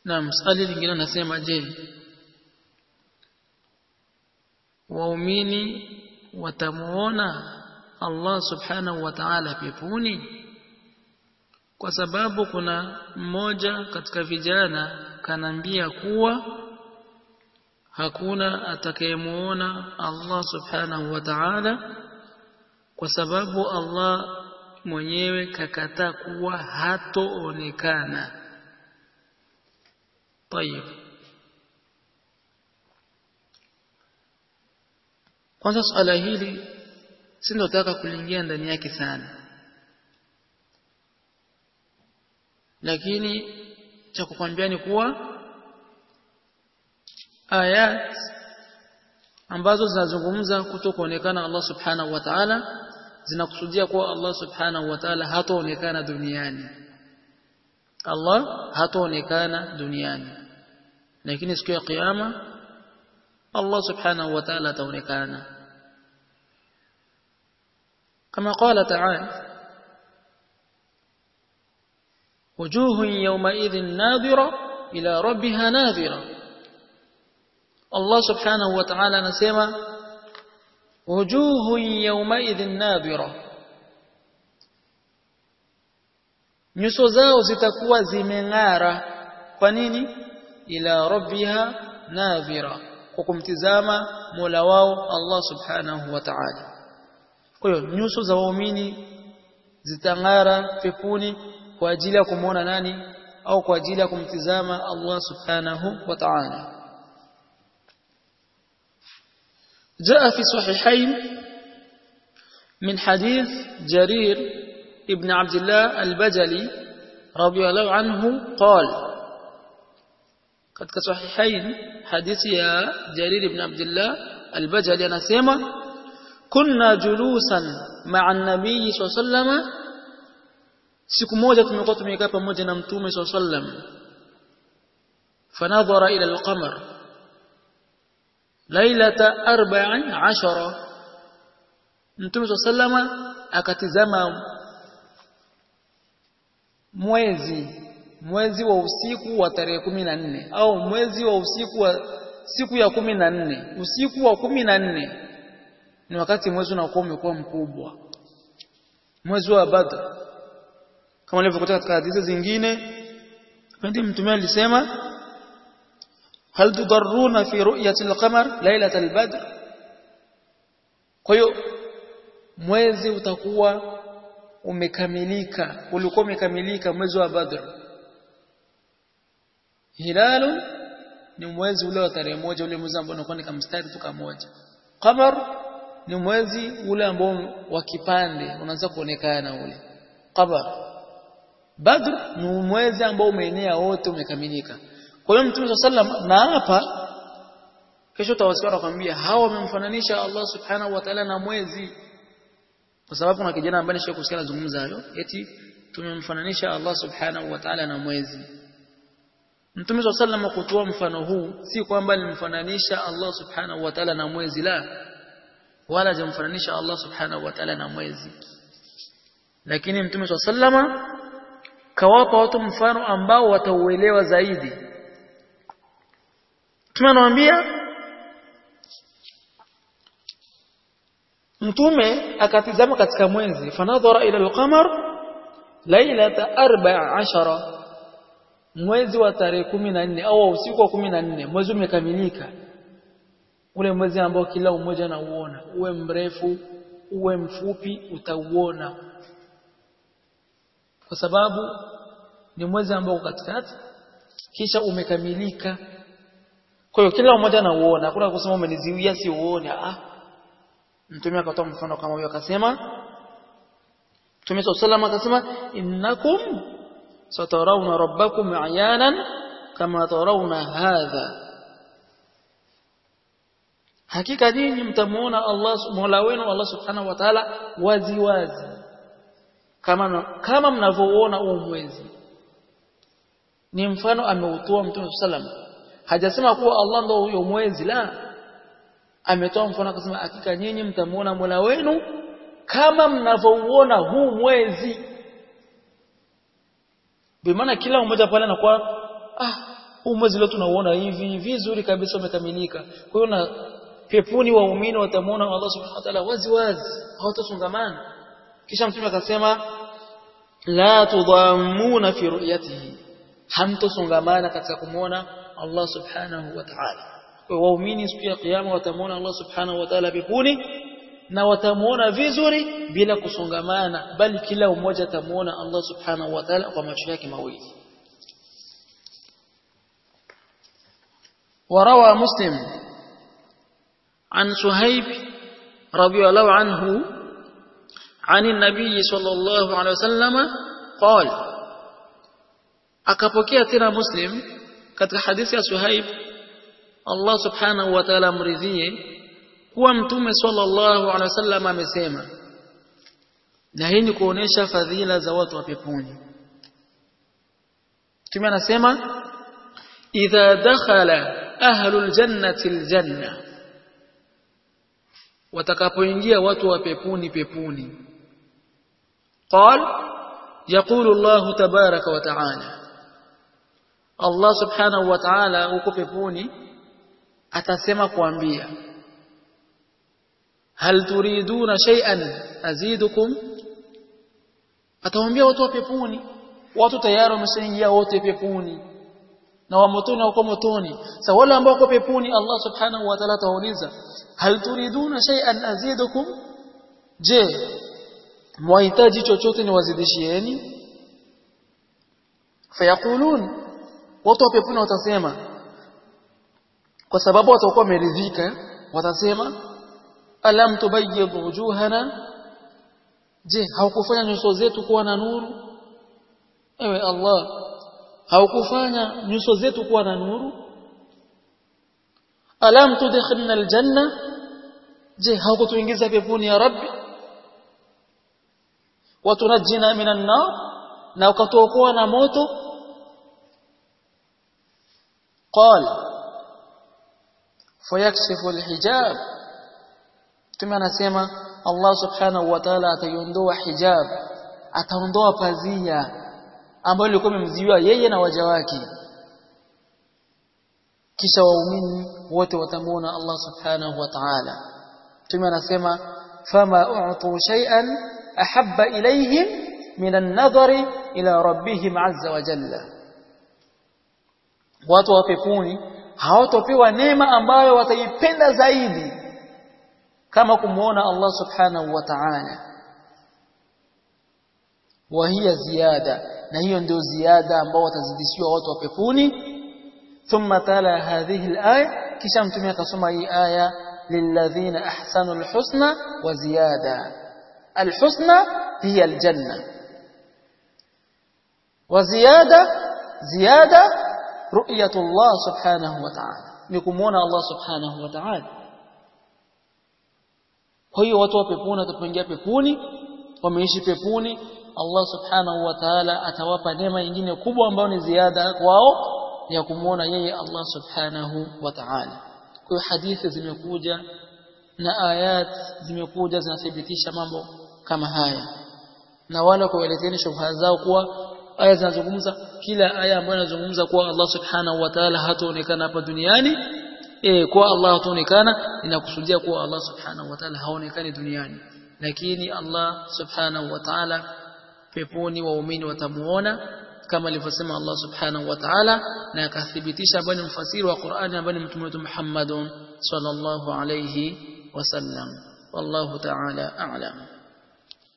na msali lingine nasema je waumini watamuona Allah subhanahu wa ta'ala peponi kwa sababu kuna mmoja katika vijana kanambia kuwa hakuna atakayemuona Allah subhanahu wa ta'ala kwa sababu Allah mwenyewe kakataa kuwa hatoonekana طيب kwanza swala hili sindotaka kuliingia ndani yake sana lakini cha kukwambia ni kuwa ayat ambazo zinazungumza kutokuonekana Allah subhanahu wa ta'ala zinakusudia kuwa Allah subhanahu wa ta'ala hataonekana duniani Allah hataonekana duniani lakini siku ya kiyama Allah subhanahu wa ta'ala ataonekana kama qala ta'ala وجوه يومئذ ناظرة إلى ربها ناظرة الله سبحانه وتعالى نسمى وجوه يومئذ ناظرة nyuso zao zitakuwa zimeng'ara kwa nini ila rabbiha nadhira kwa kumtizama Mola wao Allah subhanahu wa ta'ala kwa hiyo nyuso za waumini zitang'ara peponi kwa ajili ya kumuona nani au kwa ajili ya kumtizama Allah subhanahu wa ta'ala جاء في صحيحين من حديث جرير ابن عبد الله البجلي رضي الله عنه قال katika sahihain hadithi ya Jarir ibn Abdullah al-Bajali anasema kunna julusan ma'a an-nabiy sallallahu siku moja tumekuwa tumekaa pamoja na mtume sallallahu fanadhara ila al-qamar lailata 14 mtume sallallahu akatizama mwezi mwezi wa usiku wa tarehe kumi na nne au mwezi wa usiku wa siku ya kumi na nne usiku wa kumi na nne ni wakati mwezi unakuwa umekuwa mkubwa mwezi wa Badr kama ilivyokuta katika hadithi zingine pindi mtume alisema hal tudarruna fi ru'yati al-qamar lailat al-badr kwa hiyo mwezi utakuwa umekamilika ulikuwa umekamilika mwezi wa Badr hilalu ni mwezi ule wa tarehe moja ule mwezi ambao unakuwa ni kamstari tu kamoja qamar ni mwezi ule ambao wa kipande unaanza kuonekana ule qamar badr ni mwezi ambao umeenea wote umekamilika kwa hiyo mtume sallam na hapa kesho tawasikia nakwambia hawa wamemfananisha Allah subhanahu wa ta'ala na mwezi kwa sababu kuna kijana ambaye nishakusikia kusikia anazungumza hayo eti tumemfananisha Allah subhanahu wa ta'ala na mwezi Mtume swalla sallam kutoa mfano huu si kwamba alimfananisha Allah subhanahu wa ta'ala na mwezi la wala hajamfananisha Allah subhanahu wa ta'ala na mwezi lakini Mtume swalla sallama kawapa watu mfano ambao watauelewa zaidi Mtume anawaambia Mtume akatizama katika mwezi fanadhara ila al-qamar lailata 14 mwezi wa tarehe kumi na nne au usiku wa kumi na nne mwezi umekamilika ule mwezi ambao kila mmoja anauona uwe mrefu uwe mfupi utauona kwa sababu ni mwezi ambao katikati kisha umekamilika kwa hiyo kila mmoja anauona hakuna kusema umeniziwia si uone ah mtume akatoa mfano kama huyo akasema Mtume sallallahu akasema innakum satarawna rabbakum ayanan kama tarawna hadha hakika nyinyi mtamuona Allah Mola wenu Allah subhanahu wa ta'ala wazi wazi kama kama mnavyoona huu mwezi ni mfano ameutoa Mtume sallam hajasema kuwa Allah ndo huyo mwezi la ametoa mfano akasema hakika nyinyi mtamuona Mola wenu kama mnavyouona huu mwezi bimaana kila mmoja pale anakuwa ah huu mwezi leo tunauona hivi vizuri kabisa umekamilika kwa hiyo na peponi waumini watamuona Allah subhanahu wa ta'ala wazi wazi hawatasungamana kisha mtume akasema la tudhammuna fi ru'yatihi hamtosungamana katika kumuona Allah subhanahu wa ta'ala kwa hiyo waumini siku ya kiyama watamuona Allah subhanahu wa ta'ala peponi na watamuona vizuri bila kusongamana bali kila mmoja atamuona Allah subhanahu wa ta'ala kwa macho yake mawili وروى مسلم عن صهيب رضي الله عنه عن النبي صلى الله عليه وسلم قال akapokea tena muslim katika hadithi ya suhaib Allah subhanahu wa ta'ala amridhie kuwa mtume sallallahu alaihi wasallam amesema na hii ni kuonesha fadhila za watu wa peponi mtume anasema idha dakhala ahlul jannati aljanna watakapoingia watu wa peponi peponi qal yaqulu Allah tabaraka wa ta'ala Allah subhanahu wa ta'ala huko peponi atasema kuambia hal turiduna shay'an azidukum atawaambia watu wa peponi watu tayari wameshaingia wote peponi na wa motoni wako motoni sasa wale ambao wako peponi Allah subhanahu wa ta'ala atawauliza hal turiduna shay'an azidukum je mwahitaji chochote niwazidishieni fayaqulun watu wa peponi watasema kwa sababu watakuwa wameridhika watasema alam tubayyid wujuhana je haukufanya nyuso zetu kuwa na nuru ewe Allah haukufanya nyuso zetu kuwa na nuru alam tudkhilna aljanna je haukutuingiza peponi ya rabbi watunajina minan nar na ukatuokoa na moto قال فيكشف الحجاب Mtume anasema Allah Subhanahu wa Ta'ala ataiondoa hijab, ataondoa pazia ambayo ilikuwa imemziwa yeye na waja wake. Kisha waumini wote watamuona Allah Subhanahu wa Ta'ala. Mtume anasema fama u'tu shay'an ahabba ilayhim min an-nadhari ila rabbihim azza wa jalla. Watu wa peponi hawatopewa neema ambayo wataipenda zaidi kama kumuona Allah subhanahu wa ta'ala wa hiya ziyada na hiyo ndio ziada ambao watazidishiwa watu wa peponi thumma tala hadhihi alaya kisha mtume akasoma hii aya lilladhina ahsanu alhusna wa ziyada alhusna hiya aljanna wa ziyada ziyada ru'yatullah subhanahu wa ta'ala ni kumuona Allah subhanahu wa ta'ala kwa hiyo watu wa peponi watapoingia peponi wameishi peponi Allah subhanahu wa ta'ala atawapa neema nyingine kubwa ambayo ni ziada kwao ya kumuona yeye Allah subhanahu wa ta'ala kwa hiyo hadithi zimekuja na ayat zimekuja zinathibitisha mambo kama haya na wala kuwaleteni shubha zao kuwa aya zinazungumza kila aya ambayo inazungumza kuwa Allah subhanahu wa ta'ala hataonekana hapa duniani eh kwa Allah hataonekana inakusudia kuwa Allah subhanahu wa ta'ala haonekani duniani lakini Allah subhanahu wa ta'ala peponi waumini watamuona kama alivyosema Allah subhanahu wa ta'ala na akathibitisha ambaye ni mfasiri wa Qur'ani ambaye ni mtume wetu Muhammadun sallallahu alayhi wasallam wallahu ta'ala a'lam